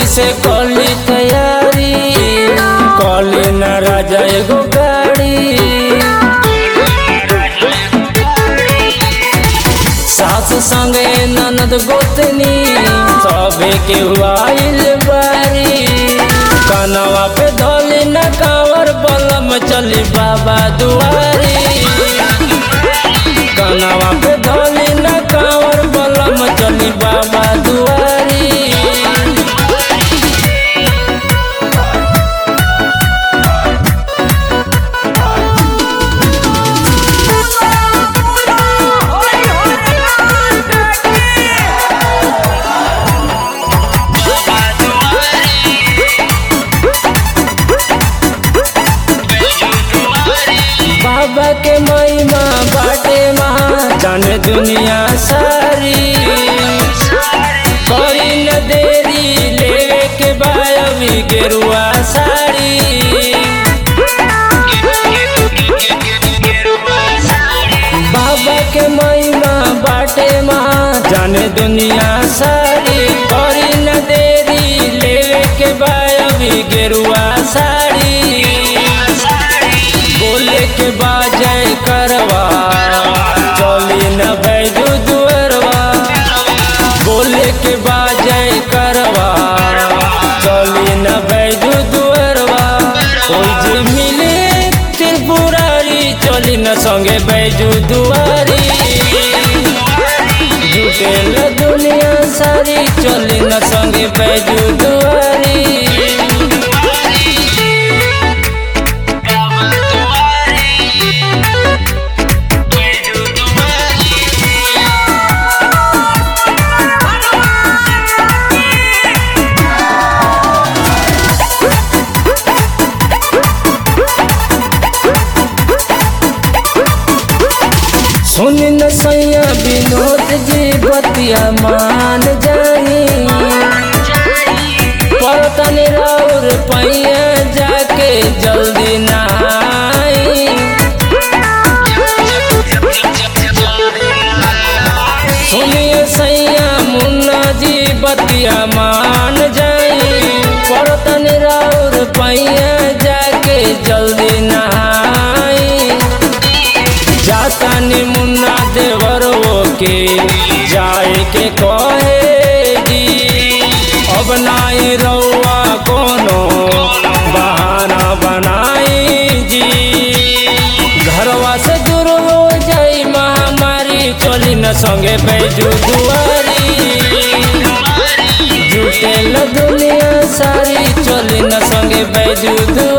से कली तैयारी कली न राजा एगो गाड़ी सास संगे ननद गोतनी सबे के आइल बारी कनवा पे धोली न कावर बलम चली बाबा दुआरी कनवा पे धोली न कावर बलम चली बाबा दुआरी बाबा के महिमा बाटे महा जाने दुनिया सारी करी न देरी लेवे के बायवी गेरुआ साड़ी बाबा के महिमा बाटे महा जाने दुनिया सारी करी न देरी लेवे के बायवी गेरुआ साड़ी बोले के बाजे करवा चली न बैजू दुअरवा बोले के बाजे करवा चली न बैजू दुअरवा ओइ जे मिले त्रिपुरारी चली न संगे बैजू दुआरी जुटेल दुनिया सारी चली न संगे बैजू दुआरी सुन न सैया विनोद जी बतिया मान जाई परतन राउर पैया जाके जल्दी नहाई सुनिए सैया मुन्ना जी बतिया मान जाई परतन राउर पैया जाके जल्दी नहाई जाता नि मुन्ना देवर के जाए के कहेगी अब नाई रउआ कोनो बहाना बनाई जी घरवा से दूर हो जाई महामारी चली न संगे बैजू दुआरी जुटेल दुनिया सारी चली न संगे बैजू दुआरी